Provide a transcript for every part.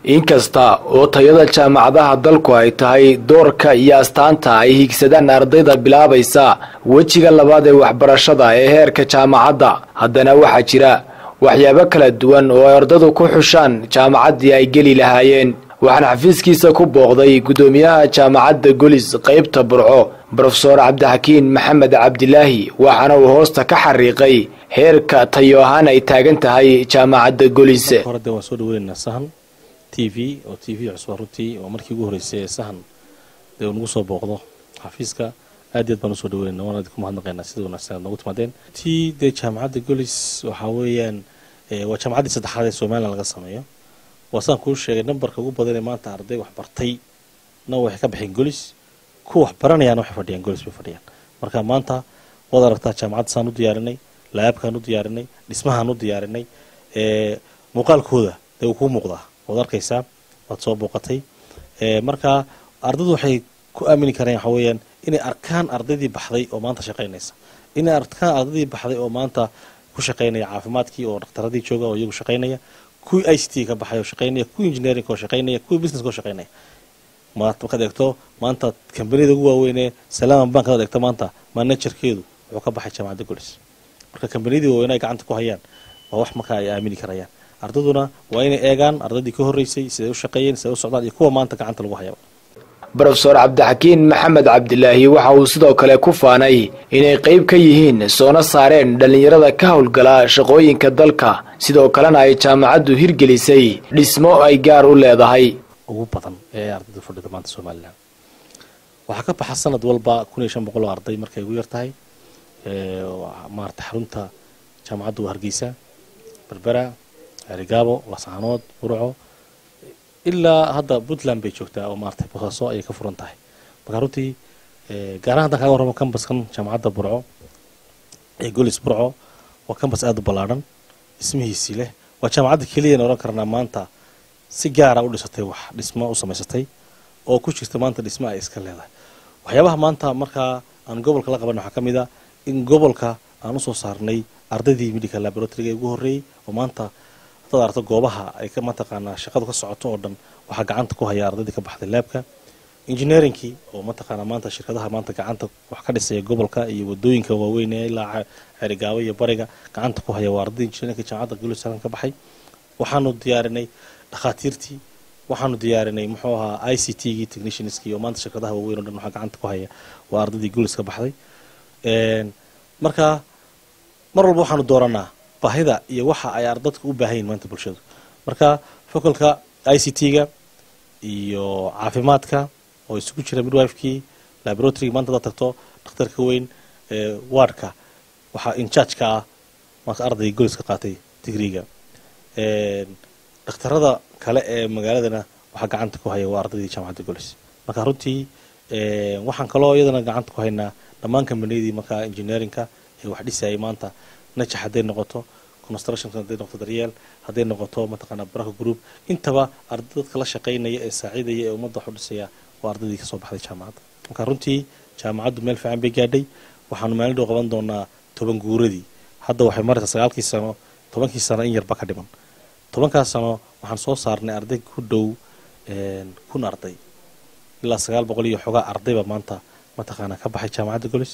inkasta oo tayada jaamacadaha dalku ay tahay doorka iyo astaanta ay higsadaan ardayda bilaabaysa wejiga labaad ee waxbarashada ee heerka jaamacadda haddana waxaa jira waxyaabo kala duwan oo ay ardadu ku xushaan jaamacaddii ay geli lahaayeen waxaana xafiiskiisa ku booqday guddoomiyaha jaamacadda golis qaybta burco brofesor cabdixakiin maxamed cabdilaahi waxaana uu hoosta ka xariiqay heerka tayo ahaan ay taagan tahay jaamacadda golis hore waan soo dhaweynaynaa sahan t v oo t v cusba runtii oo markii ugu horreysay ee sahan dee uu nagu soo booqdo xafiiska aad iy aad baan usoo dhaweynayna waan idinku mahadnaqaynaa sida wanaagsan aad noogu timaadeen tii dee jaamacadda golis waxaa weeyaan waa jaamacaddii saddexaad ee somalilan laga sameeyo waa saan kuu sheegay nambarka ugu badan ee maanta arday wax bartay na waxay ka baxeen golis kuwa wax baranayaan waxay fadhiyaan golis bay fadhiyaan marka maanta waad aragtaa jaamacadda saan u diyaarinay laabkaan u diyaarinay dhismahaan u diyaarinay muuqaalkooda dee uu kuu muuqdaa waad arkaysaa waad soo booqatay marka ardaydu waxay ku aamini kareen waxa weeyaan inay arkaan ardaydii baxday oo maanta shaqaynaysa inay arkaan ardaydii baxday oo maanta ku shaqaynaya caafimaadkii oo dhakhtaradii jooga oo iyagu shaqaynaya kuwii i c t ka baxay oo shaqaynaya kuwii engineering oo shaqaynaya kuwii business oo shaqaynaya markaad eegto maanta kambaniyada ugu waaweynee salaaman bank hadaad eegto maanta managerkeedu wuxuu ka baxay jaamacadda golis marka kambaniyadii waaweyn ay gacanta ku hayaan waa wax marka ay aamini karayaan ardayduna waa inay eegaan ardaydii ka horreysay siday u shaqeeyeen siday u socdaan iyo kuwa maanta gacanta lagu hayaba brofesor cabdixakiin maxamed cabdilaahi waxa uu sidoo kale ku faanay inay qayb ka yihiin soona saareen dhallinyarada ka howlgala shaqooyinka dalka sidoo kalena ay jaamacaddu hirgelisay dhismo ay gaar u leedahay ugu badan ee ardayda fadhida maanta somalilan waxaa ka baxa sanad walba kun iyo shan boqol oo arday markay ugu yar tahay maarata xarunta jaamacadda waa hargeysa berbera arigaabo lasaanood burco ilaa hadda puntland bay joogtaa oo maarata bosaaso ayay ka furan tahay marka runtii gaarahan haddaan kaga warramo kambaskan jaamacadda burco ee golis burco waa kambas aada u ballaadhan dhismihiisii leh waa jaamacadda keliyana ohan karnaa maanta si gaara u dhisatay wax dhismo u samaysatay oo ku jirta maanta dhismo ay iska leedahay waxyaabaha maanta markaa aan gobolka la qaban waxaa ka mid a in gobolka aan usoo saarnay ardaydii medical laboratoryga ugu horreeyey oo maanta hadaad aragto goobaha ay mataqaanaa shaqadu ka socoto oo dhan waxaa gacanta ku haya ardaydii ka baxday laabka engineeringkii oo mataqaanaa maanta shirkadaha maanta gacanta wax ka dhisaya gobolka iyo wadooyinka waaweyn ee ilaa xerigaabo iyo bariga gacanta ku haya waa ardaydii engineerinka jaamacadda gulisalan ka baxay waxaanu diyaarinay dhakhaatiirtii waxaanu diyaarinay muxuu ahaa i c t gii technicianskii oo maanta shirkadaha waaweyn o dhan waxaa gacanta ku haya waa ardaydii gulis ka baxday marka mar walba waxaanu dooranaa baahida iyo waxa ay ardadka u baahan yihin maanta bulshadu marka focolka i c t-ga iyo caafimaadka oo isugu jira midwifekii laboratoryga maanta hadaad tagto dhakhtarka weyn wardka waxaa inchargeka ah marka ardayga golis ka qaatay digriga dhakhtarada kale ee magaaladana waxaa gacanta ku haya waa ardaydii jaamacadda golis marka runtii waxaan kaloo iyadana gacanta ku haynaa dhammaan kambaniyadii markaa engineerinka ee wax dhisayay maanta najax hadday noqoto construction hadday noqoto daryeel hadday noqoto mataqaanaa baraka group intaba arday dadka la shaqaynaya ee saaciidaya ee ummadda wax u dhisaya waa ardaydii kasoo baxday jaamacadda marka runtii jaamacaddu meel fiican bay gaadhay waxaanu maalin dhow qaban doonaa toban guuradii hadda waxay maraysaa sagaalkii sano tobankii sano in yarba ka dhiman tobankaas sano waxaan soo saarnay arday ku dhow kun arday ilaa sagaal boqol iyo xogaa ardayba maanta mataqaanaa ka baxay jaamacadda golis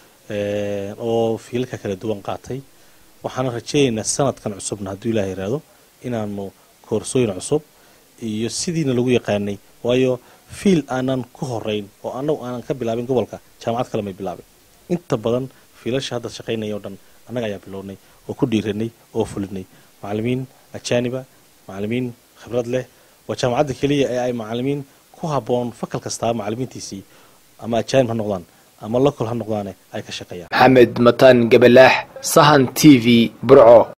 oo fiilalka kala duwan qaatay waxaana rajeynaynaa sanadkan cusubna hadduu ilaah yiraahdo inaanu koorsooyin cusub iyo sidiina lagu yaqaanay waayo fiil aanan ku horeyn oo anagu aanan ka bilaabin gobolka jaamacad kale may bilaabin inta badan fiilasha hadda shaqaynaya o dhan annaga ayaa bilownay oo ku dhiiranay oo fulinay macalimiin ajaaniba macalimiin khibrad leh waa jaamacadda keliya ee ay macalimiin ku habboon fakal kastaa macalimiintiisii ama ajaanib ha noqdaan ama lokol ha noqdaane ay ka shaqeeyaan maxamed mataan gabalaax sahan t v burco